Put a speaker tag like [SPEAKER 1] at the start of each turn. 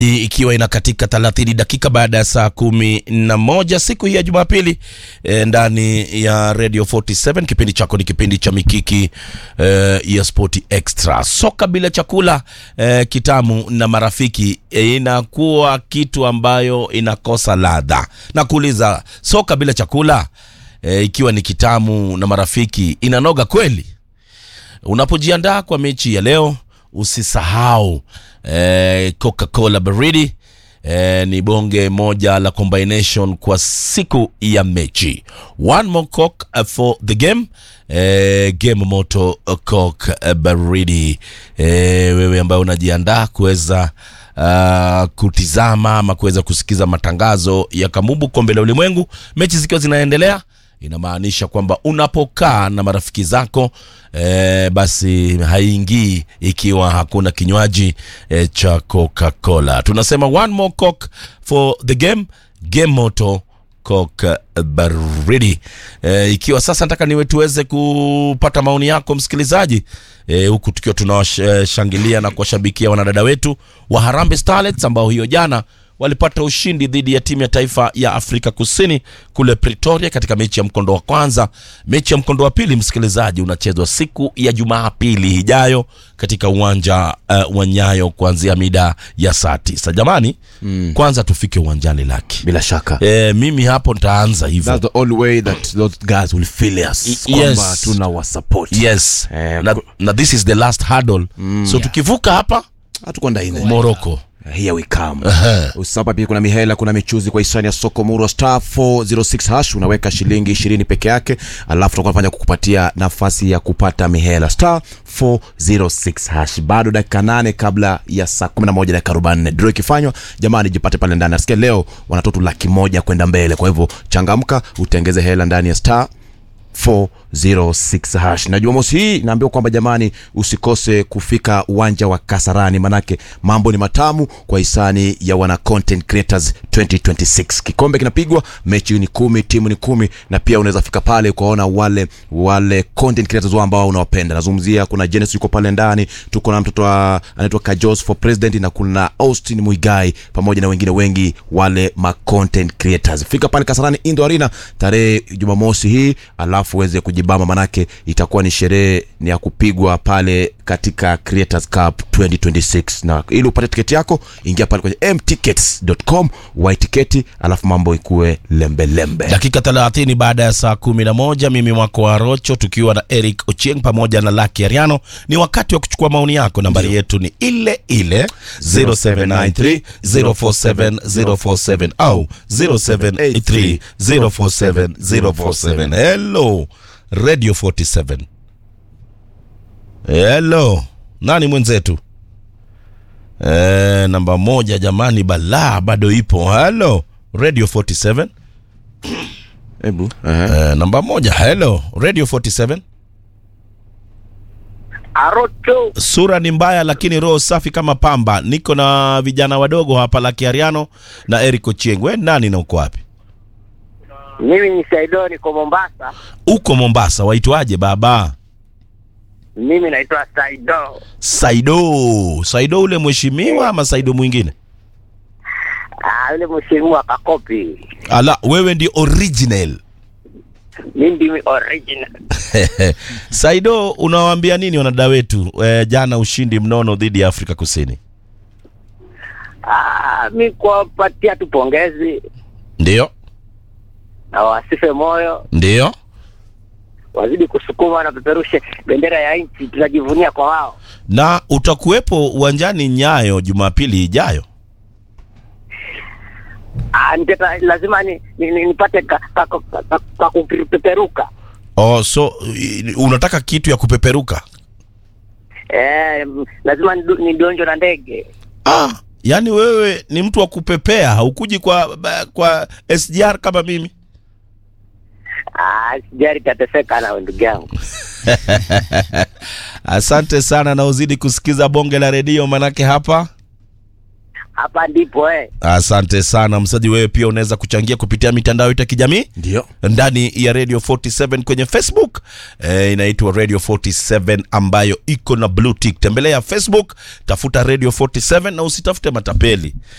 [SPEAKER 1] ikiwa inakatika 30 dakika baada ya saa kumi na moja siku hii ya Jumapili e, ndani ya Radio 47 kipindi chako ni kipindi cha Mikiki e, ya Sport Extra. Soka bila chakula e, kitamu na marafiki e, inakuwa kitu ambayo inakosa ladha. Na kuuliza soka bila chakula e, ikiwa ni kitamu na marafiki inanoga kweli? Unapojiandaa kwa mechi ya leo usisahau eh, Coca-Cola baridi eh, ni bonge moja la combination kwa siku ya mechi. One more coke uh, for the game eh, game moto uh, coke uh, baridi eh, wewe ambaye unajiandaa kuweza uh, kutizama ama kuweza kusikiza matangazo ya Kamubu kombe la ulimwengu, mechi zikiwa zinaendelea inamaanisha kwamba unapokaa na marafiki zako e, basi haingii ikiwa hakuna kinywaji e, cha Coca-Cola. Tunasema one more coke for the game, game moto Coke baridi e, ikiwa sasa nataka niwe tuweze kupata maoni yako msikilizaji e, huku tukiwa tunawashangilia na kuwashabikia wanadada wetu wa Harambee Starlets ambao hiyo jana walipata ushindi dhidi ya timu ya taifa ya Afrika Kusini kule Pretoria katika mechi ya mkondo wa kwanza. Mechi ya mkondo wa pili, msikilizaji, unachezwa siku ya Jumapili ijayo katika uwanja uh, wa Nyayo kuanzia mida ya saa tisa. Jamani mm. kwanza tufike uwanjani Laki.
[SPEAKER 2] bila shaka
[SPEAKER 1] E, mimi hapo nitaanza hivyo.
[SPEAKER 2] that's the only way that those guys will feel us
[SPEAKER 1] Y-
[SPEAKER 2] kwamba
[SPEAKER 1] yes.
[SPEAKER 2] tuna wasupport
[SPEAKER 1] Yes.
[SPEAKER 2] Eh,
[SPEAKER 1] na,
[SPEAKER 2] ku-
[SPEAKER 1] na this is the last hurdle. so tukivuka hapa
[SPEAKER 2] hatukwenda ine
[SPEAKER 1] Morocco.
[SPEAKER 2] here we come usapa pia kuna mihela kuna michuzi kwa hisani ya soko muro star 406 hash unaweka shilingi 20 peke yake alafu tutakuwa nafanya kukupatia nafasi ya kupata mihela star 406 hash bado dakika nane kabla ya saa 11 dakika 44 draw ikifanywa jamani jipate pale ndani nasikia leo wanatoto laki moja kwenda mbele kwa hivyo changamka utengeze hela ndani ya star 406 hash na jumamosi hii naambiwa kwamba jamani usikose kufika uwanja wa kasarani manake mambo ni matamu kwa hisani ya wana content creators 2026 kikombe kinapigwa mechi ni kumi timu ni kumi na pia unaweza fika pale ukaona wale wale content creators wao ambao unawapenda nazungumzia kuna Genesis yuko pale ndani tuko na mtoto wa- anaitwa Kajos for president na kuna Austin Muigai pamoja na wengine wengi wale ma content creators fika pale Kasarani Indo Arena tarehe Jumamosi hii alafu uweze kujibamba manake itakuwa ni sherehe ni ya kupigwa pale katika Creators Cup 2026 na ili upate tiketi yako ingia pale kwenye mtickets.com wai tiketi alafu mambo ikuwe lembe lembe
[SPEAKER 1] dakika 30 baada ya saa 11 mimi mwako wa rocho tukiwa na eric ochieng pamoja na laki ariano ni wakati wa kuchukua maoni yako nambari yetu ni ile ile 0793 047 047 au 0783 047 047 hello radio 47 hello nani mwenzetu e, namba moja jamani balaa bado ipo hello radio 47
[SPEAKER 2] hebu uh-huh.
[SPEAKER 1] Eh, namba moja hello radio 47
[SPEAKER 3] Arocho
[SPEAKER 1] sura ni mbaya lakini roho safi kama pamba niko na vijana wadogo hapa lakiariano na eric ochieng we nani na uko wapi
[SPEAKER 3] mimi ni Saido, niko Mombasa.
[SPEAKER 1] uko mombasa waitwaje baba
[SPEAKER 3] Mimi naitwa Saido.
[SPEAKER 1] saido saido ule mheshimiwa ama saido mwingine
[SPEAKER 3] Ah, yule mheshimiwa Kakopi,
[SPEAKER 1] ala wewe ndi original
[SPEAKER 3] mimi ndimi original.
[SPEAKER 1] saido unawaambia nini wanadada wetu e, jana ushindi mnono dhidi ya afrika kusini
[SPEAKER 3] Ah, mi kuwapatia tu pongezi
[SPEAKER 1] ndio
[SPEAKER 3] na wasife moyo,
[SPEAKER 1] ndio
[SPEAKER 3] wazidi kusukuma na peperushe bendera ya nchi, tunajivunia kwa wao.
[SPEAKER 1] na utakuwepo uwanjani nyayo jumapili ijayo
[SPEAKER 3] Ah, niteta, lazima ni, ni, ni, nipate ka, ka, ka, ka, ka kupeperuka
[SPEAKER 1] oh, so i- unataka kitu ya kupeperuka
[SPEAKER 3] eh, m- lazima nidu- nidonjwe na ndege.
[SPEAKER 1] ah, yaani wewe ni mtu wa kupepea haukuji kwa ba- kwa sgr kama mimi
[SPEAKER 3] Ah, sijari tateseka na ndugu yangu.
[SPEAKER 1] asante sana na uzidi kusikiza bonge la redio manake hapa
[SPEAKER 3] hapa ndipo eh.
[SPEAKER 1] asante sana msaji wewe pia unaweza kuchangia kupitia mitandao yetu ya kijamii
[SPEAKER 2] ndio
[SPEAKER 1] ndani ya radio 47 kwenye facebook eh, inaitwa radio 47 ambayo iko na blue tick tembelea facebook tafuta radio 47 na usitafute matapeli